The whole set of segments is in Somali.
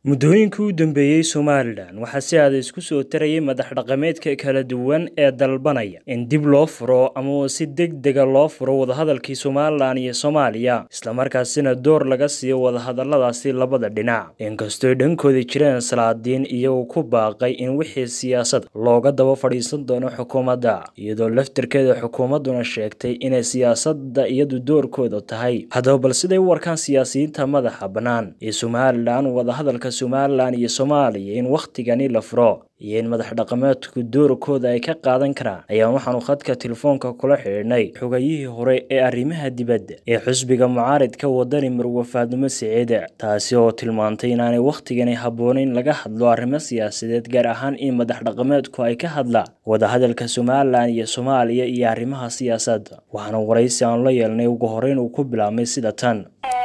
muddooyinkii u dambeeyey somalilan waxaa si aada isku soo tarayay madax dhaqameedka kala duwan ee dalbanaya in dib loo furo ama si deg dega loo furo wadahadalkii somalilan iyo soomaaliya islamarkaasina door laga siiyo wadahadaladaasi labada dhinac inkastooy dhankooda jireen salaadiin iyagoo ku baaqay in wixii siyaasad looga daba fadhiisan doono xukuumadda iyadoo laftirkeeda xukuumadduna sheegtay inay siyaasadda iyadu doorkooda tahay haddaba bal siday u warkaan siyaasiyiinta madaxa bannaan ee somalilan wadahadalka somalilan iyo soomaaliya in wakhtigani la furo iyo in madax dhaqameedku doorkooda ay ka qaadan karaan ayaan waxaanu khadka telefoonka kula xidhiidhnay xogayihii hore ee arrimaha dibadda ee xusbiga mucaaridka wadani marwe faadimo siciide taasi oo tilmaantay inaanay wakhtigani habboonayn laga hadlo arrimo siyaasadeed gaar ahaan in madax dhaqameedku ay ka hadlaan wadahadalka somalilan iyo soomaaliya iyo arrimaha siyaasadda waxaana waraysi aan la yeelnay ugu horeyn uu ku bilaabmay sida tan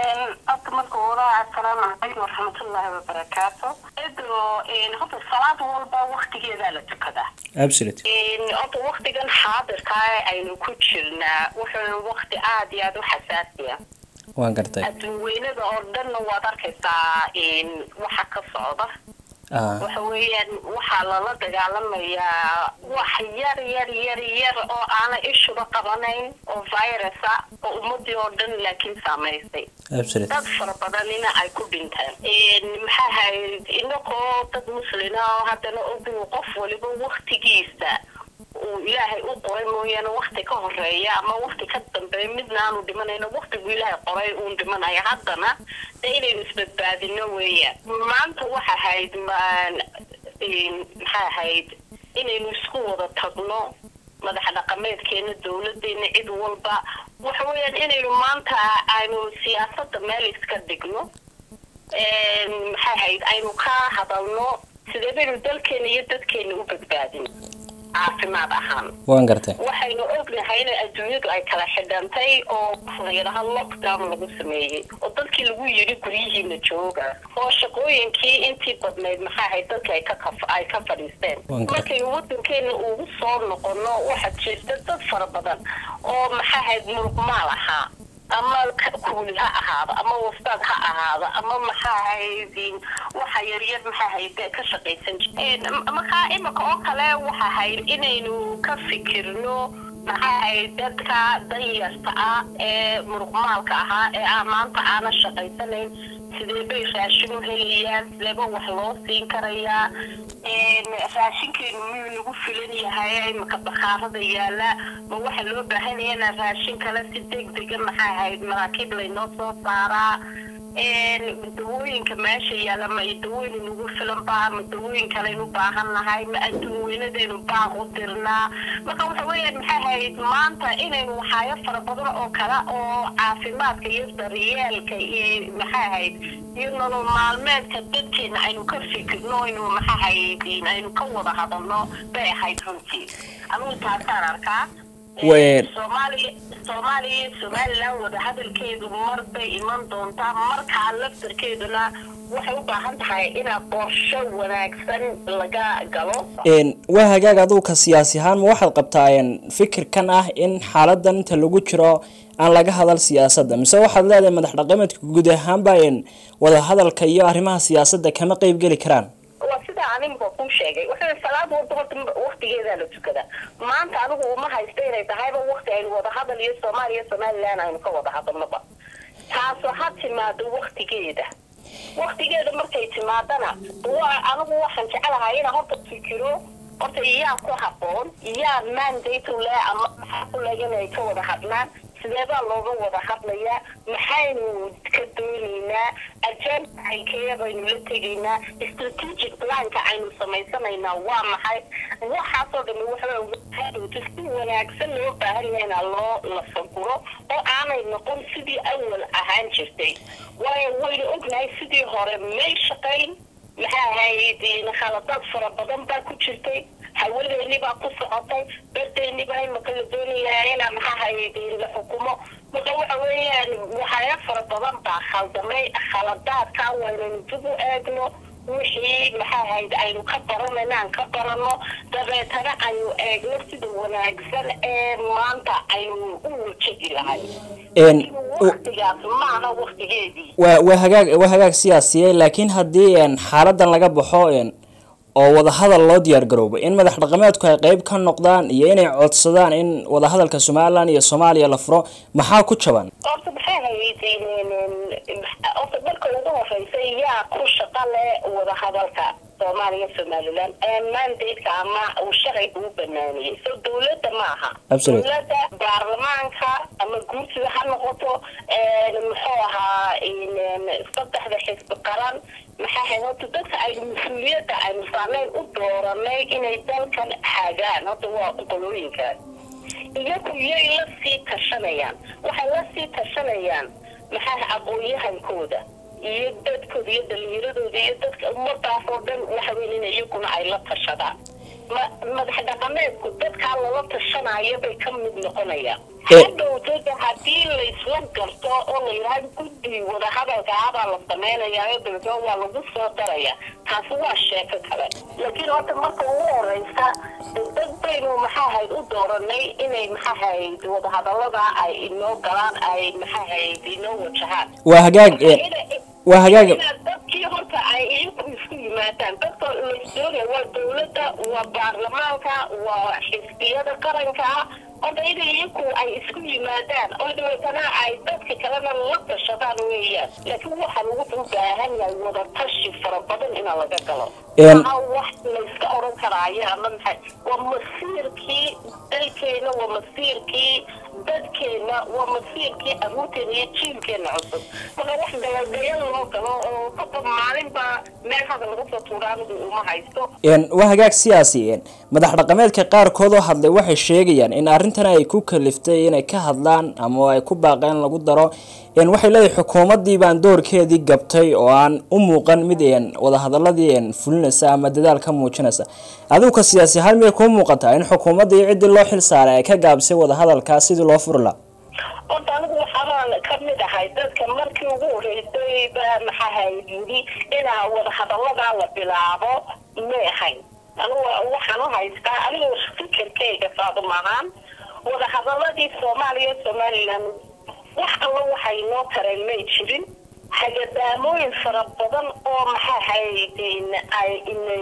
asalaamu calaykum waraxmatullaahi wabarakaatu cido horta salaad walba waktigeedaa la tukadaa absolute horta waktigan xaadirkaa aynu ku jirnaa wuxuu wakti aada iyo aada u xasaasiya waan gartay adduunweynada oo dhanna waad arkaysaa waxa ka socda waxa weeyaan waxaa lala dagaalamayaa wax yar yar yar yar oo aana ishuba qabanayn oo virusa oo ummadii oo dhan laakiin saamaysay dad fara badanina ay ku dhinteen maxaa ahayd inagoo dad muslina oo haddana ogu qof waliba waktigiisa uu ilaahay u qoray mooyaane wakti ka horeeya ama wakti ka dambeeya midna aanu dhimanayno waktigu ilaahay qoray uun dhimanaya haddana de inaynu isbadbaadino weeyaan maanta waxa ahayd maxaa ahayd inaynu isku wada tagno madax dhaqameedkeena dawladeena cid walba waxa weeyaan inaynu maanta aynu siyaasada meel iska dhigno maxaa ahayd aynu ka hadalno sidee baynu dalkeena iyo dadkeena u badbaadin caafimaad ahaan waan gartay waxaynu ognahay in adduunyadu ay kala xidhantay oo layidhaha lockdown lagu sameeyey oo dadkii lagu yidhi guryihiina jooga oo shaqooyinkii intii badnayd maxaa ahayd dadka ay ka ay ka fadhiisteen markaynu wadankeena ugu soo noqono waxaa jirta dad fara badan oo maxaa ahayd muruqmaal ahaa ama kuuli ha ahaado ama wastaad ha ahaado ama maxaa ahayd waxa yaryar maxaa ahayd ka shaqaysan markaa imika oo kale waxa ahayd inaynu ka fikirno maxaa ahayd dadka danyarta ah ee muruqmaalka ahaa ee a maanta aana shaqaysanayn sidee bay raashin u helayaan sideeba wax loo siin karayaa raashinkeenu miyuu nagu filan yahay imika bakhaarada yaala ma waxaa loo baahanaya inaa raashin kale si deg dega maxaa ahayd maraakiib laynoo soo saaraa dawooyinka meesha yaala ma dawooyin nagu filan baa ma dawooyin kaleynu baahan nahay ma adduun weynadaynu baaq u dirnaa marka waxa weeyaan maxaa ahayd maanta inaynu waxaayo fara badan oo kale oo caafimaadka iyo daryeelka iyo maxaa ahayd iyo nolol maalmeedka dadkeena aynu ka fikirno aynu maxaa ahayd aynu ka wada hadalno bay ahayd runtii anugu taasaan arkaa soomaaliya soomaaliya iyo somalilan wadahadalkeedu mar bay iman doontaa markaa laftarkeeduna waxay u baahan tahay inaa qorsho wanaagsan laga galo waa hagaag aduuka siyaasi ahaan ma waxaad qabtaa fikirkan ah in xaaladan inta lagu jiro aan laga hadal siyaasadda mise waxaad leedahay madax dhaqameedka guud ahaanba wadahadalka iyo arrimaha siyaasadda kama qeyb geli karaan sida animka ku sheegay wuxuu salaad walba horta waktigeedaa la tukada maanta anigu uma haysta inay tahayba wakti aynu wada hadal iyo soomaaliya somalilan aynu ka wada hadalnoba taasoo ha timaado waktigeeda waktigeeda markay timaadana anigu waxaan jecelahay inaa horta fikiro horta iyaa ku haboon iyaa mandate u leh ama maxaa ku leg inay ka wada hadlaan sideebaa looga wada hadlayaa maxaynu ka doonaynaa ajenda caynkeeya baynu la tegaynaa strategic planka aynu samaysanaynaa waa maxay waxaasoo dhami waxaadowta si wanaagsan loo baahan yahay inaa loo lafaguro oo aanay noqon sidii awal ahaan jirtay waayo waynu ognahay sidii hore may shaqayn maxaa ahayd khaladaad fara badan baa ku jirtay hawadeeni baa ku socotay darteeni baa imaka la doonayaa inaa maxaa ahayd la xukumo marka waxa weeyaan waxyaalo fara badan baa khaldamay khaladaadka waynaynu dib u eegno wixii maxaa ahayd aynu ka baranayna aan ka barano dabeetana aynu eegno sida wanaagsan ee maanta aynu u wajahi lahay waqtigaas maana waqtigeedii waa waa hagaag waa hagaag siyaasiye laakiin haddii xaaladan laga baxo oo wadahadal loo diyaar garoobo in madax dhaqameedku ay qeyb ka noqdaan iyo inay codsadaan in wadahadalka somalilan iyo soomaaliya la furo maxaa ku jaban horta maxay hayd horta marka ugu horeysa yaa ku shaqa leh wadahadalka soomaaliya somalilan mandadeka ama uu sharciga u banaaniyey so dawladda ma aha dawladda baarlamaanka ama guursiga ha noqoto muxuu ahaa saddexda xisbi qaran maxaa hayd horta dadka aynu mas-uuliyadda aynu saarnayn u dooranay inay dalkan hagaan horta waa qolooyinkaas iyagu iyay la sii tashanayaan waxay la sii tashanayaan maxaa aqoon-yahankooda iyo dadkooda iyo dhalinyaradooda iyo dadka ummadaas oo dhan waxaweyn in iyaguna ay la tashadaan madax dhaqameedku dadkaa lala tashanayo bay ka mid noqonayaan hadhowdada haddii laysla garto oo la yidhaha guddi wadahadalkaabaa la samaynayaa dabeetna waa lagu soo daraya taasi waa sheeko kale laakiin horta marka ugu horeysa dad baynu maxaa hayd u dooranay inay maxaa hayd wadahadalada ay inoo galaan ay maxaa hayd inoo wajahaan waa hagaag waa hagaag dadkii horta ay iyagu isku yimaadaan dadka ladoonaya waa dawladda waa baarlamaanka waa xisbiyada qaranka horta in iyagu ay isku yimaadaan oo dabeetana ay dadka kalena la tashadaan weeyaan laakiin waxaa lagu u baahan yahay wadatashi fara badan inaa laga galo maa wax layska oran karaayo ama maxay waa masiirkii dalkeena waa masiirkii dadkeena waa masiirkii aruurteena iyo jiilkeena cusub marka wax dayaldayal loo galo oo kaba maalinba meel hadal laga soo tuuraa anigu uma haysto waa hagaag siyaasi madax dhaqameedka qaarkood oo hadlay waxay sheegayaan in arrintan ay ku kaliftay inay ka hadlaan ama ay ku baaqeen lagu daro waxay leedahay xukuumaddii baan doorkeedii gabtay oo aan u muuqan mid wadahadaladii fulinaysa ama dadaal ka muujinaysa adigu ka siyaasi ahaan miyay kuu muuqataa in xukuumaddii ciddii loo xil saaray ay ka gaabisay wadahadalkaa sidii loo furi laha horta anigu waxaabaan ka mid ahay dadka markii ugu horeysay ba maxaahayd yidhi inaa wadahadaladaa la bilaabo may ahayn anigu waxaan u haystaa anigu fikirkayga saadu maahaan wadahadaladii soomaaliya somalilan wax alla waxay noo tareen may jirin hagadaamooyin fara badan oo maxaa haydin ay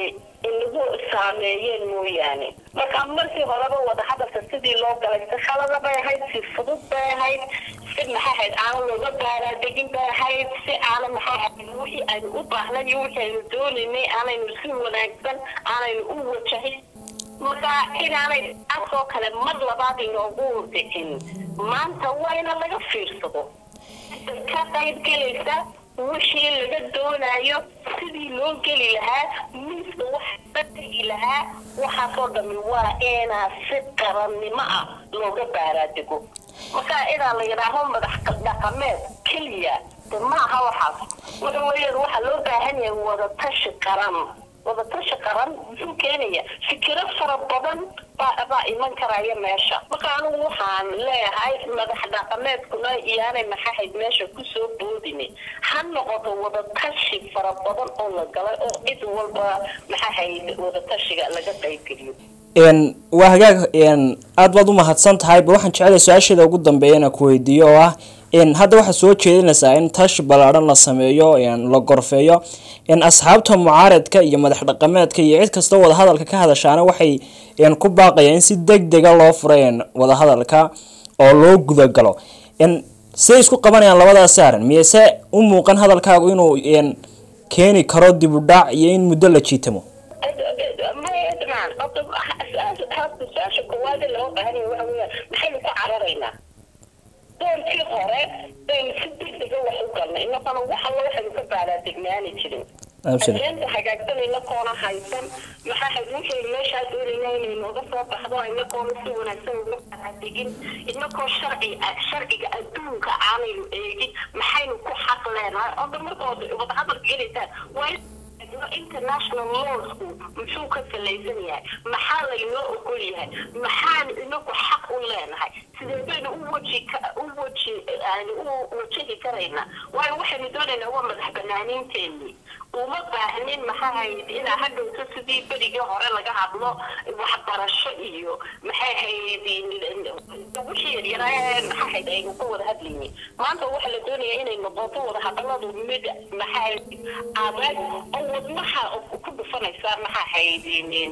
inagu saameeyeen mooyaane marka markii horeba wadahadalka sidii loo galay si khalada bay ahayd si fudud bay ahayd si maxaa hayd aanan looga baaraadegin bay ahayd si aanan maxaa hayd wixii aynu u baahnayn iyo wixii aynu doonaynay aanaynu si wanaagsan aanaynu u wajahin marka inaanay taasoo kale mar labaad inoogu dhicin maanta waa ina laga fiirsado ka qayb gelaysa wixii laga doonayo sidii loo geli lahaa miiska waxa la tegi lahaa waxaasoo dhami waa inaa si qarannimo ah looga baaraadego marka inaa la yidhaaho madax dhaqameed keliya de maaha waxaas waxa weeyaan waxaa loo baahan yahay wadatashi qaran wadatashi qaran muxuu keenaya fikiro fara badan baa iman karaya meesha marka anigu waxaan leeyahay madax dhaqameedkuna iyaanay maxahayd meesha kusoo boodine ha noqoto wadatashi fara badan oo la galay oo cid walba maxahayd wadatashiga laga qaybgeliyo waa hagaag aada baad u mahadsan tahay ba waxaan jeclay su-aasheeda ugu dambeeya inaan ku weydiiyo oo ah hadda waxaad soo jeedinaysaa in tashi ballaadhan la sameeyo la gorfeeyo asxaabta mucaaradka iyo madax dhaqameedka iyo cid kastoo wadahadalka ka hadashaana waxay ku baaqayaan in si deg dega loo furay wadahadalka oo loo gudagalo siday isku qabanayaan labadaas saaran miyese u muuqan hadalkaagu inuu keeni karo dib u dhac iyo in muddo la jiitamo su-aasha koowaad loo baahanya waxa weya maxaynu ku cararaynaa doorkii hore baynu si degdega wax u galnay inakana wax alla waxaynu ka baaraadegnaani jirin adeenta hagaagsan inakoona haysan maxaa hayd wixii meeshaa doonayna inay nooga soo baxdo inakoona si wanaagsan uga baaraadegin inakoo sharci sharciga adduunka aanaynu eegin maxaynu ku xaq leenahay oo dhan markood wadahadalka gelaysaan waa international lawsku muxuu ka salaysan yahay maxaa laynoo ogol yahay maxaan inagu xaq u leenahay sidee baynu u waji u waji u wajahi karaynaa waayo waxaynu doonaynaa waa madax banaaniinteenii uma baahnin maxaa hayd inaa hadhowto sidii berigii hore laga hadlo waxbarasho iyo maxay hayd wixii yaryaraaye maxaa hayd aynu ka wada hadlayni maanta waxaa la doonaya inay noqoto wada hadaladu mid maxaa hayd adag oo wadnaha ku dhufanaysa maxaa hayd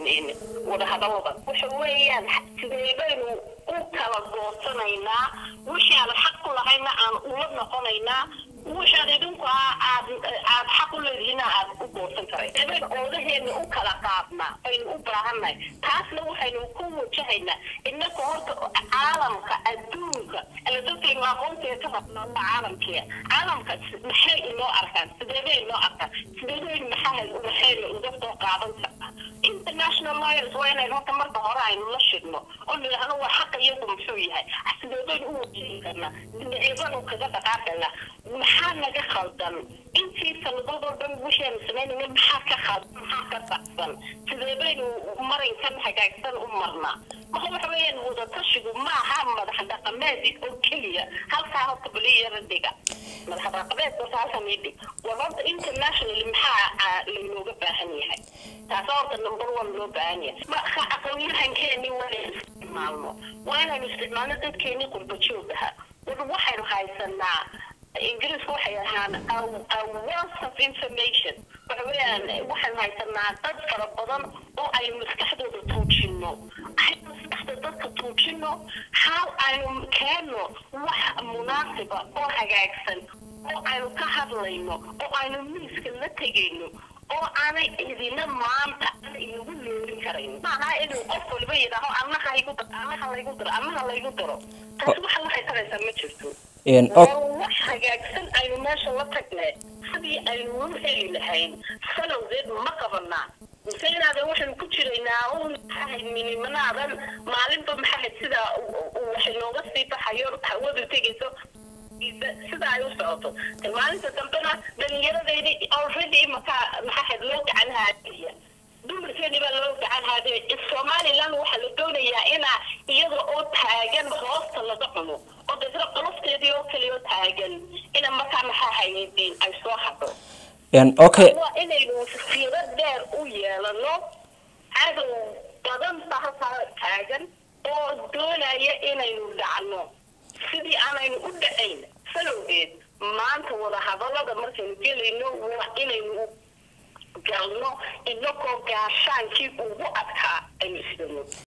wada hadalada waxa weeyaan sidee baynu u kala goosanaynaa wixii aan xaq ku lahayna aan ula noqonaynaa waxaad idinku aad aad xaq u leedihiina aad u goosan karay eban oodaheena u kala qaadnaa aynu u baahannahay taasna waxaynu ku wajahaynaa innaka horta caalamka adduunka ala dadkaynu aqoonteeda ka rabnaa waa caalamkiya caalamka maxay inoo arkaan sideebay inoo arkaan sideebay maxaa waxayna uga soo qaadan kartaa international lawyers waa inaynu horta marka hore aynu la shidno oo nidhaahno waa xaqa iyagu muxuu yahay sideebaynu u wajihi karnaa dhinaceebanu kaga dhaqaaqaynaa maxaa naga khaldan intii sanadadoo dhan waxaanu samaynayna maxaa ka khaldan maxaa ka baxsan sidee baynu marinkan hagaagsan u marnaa marka waxa weeyaan wadatashigu maaha madax dhaqameed oo keliya halkaa horta baliyara dhiga madax dhaqameed horta halkan idhig war horta international maxaa laynooga baahan yahay taasa horta number one loo baahan yahay marka aqoonyahankeeni waa inaynu isticmaalno waa inaynu isticmaalno dadkeeni qurba joog aha war waxaynu haysanaa ingiriisku waxay ahaan a wealth of information waxa weeyaan waxaan haysanaa dad fara badan oo aynu maskaxdooda tuujino aynu maskaxda dadka tuujino how aynu keenno wax munaasiba oo hagaagsan oo aynu ka hadlayno oo aynu miiska la tegayno oo aanay idina maanta inagu leelin karayn maaha inuu qof waliba yidhaaho annaha igu daro annaha laygu daro annaha laygu daro taasi waxa waxay taraysaa ma jirto wax hagaagsan aynu meesha la tagnay sidii aynu u heli lahayn salowdeed ma qabanaa mise inaadan waxaynu ku jiraynaa un maxahayd minimanaadan maalinba maxahayd sida waxay nooga sii baxayo hawadu tegayso sida ay u socoto maalinta dambena dhalinyaradaydi already imakaa maxahayd loo gacan haadaya dumarkeeni baa loo gacan haadaya somaliland waxaa la doonayaa inaa iyada oo taagan hoosta laga cuno oo dadna qolofteedii oo kaliya oo taagan ina markaa maxaa hayadiin ay soo hadho okay waa inaynu fiiro dheer u yeelano cadow badan baa halkaa taagan oo doonaya inaynu dhacno sidii aanaynu u dhacayn salowgeed maanta wada hadallada markaynu gelayno waa inaynu galno inagoo gaashaankii ugu adkaa aynu isdano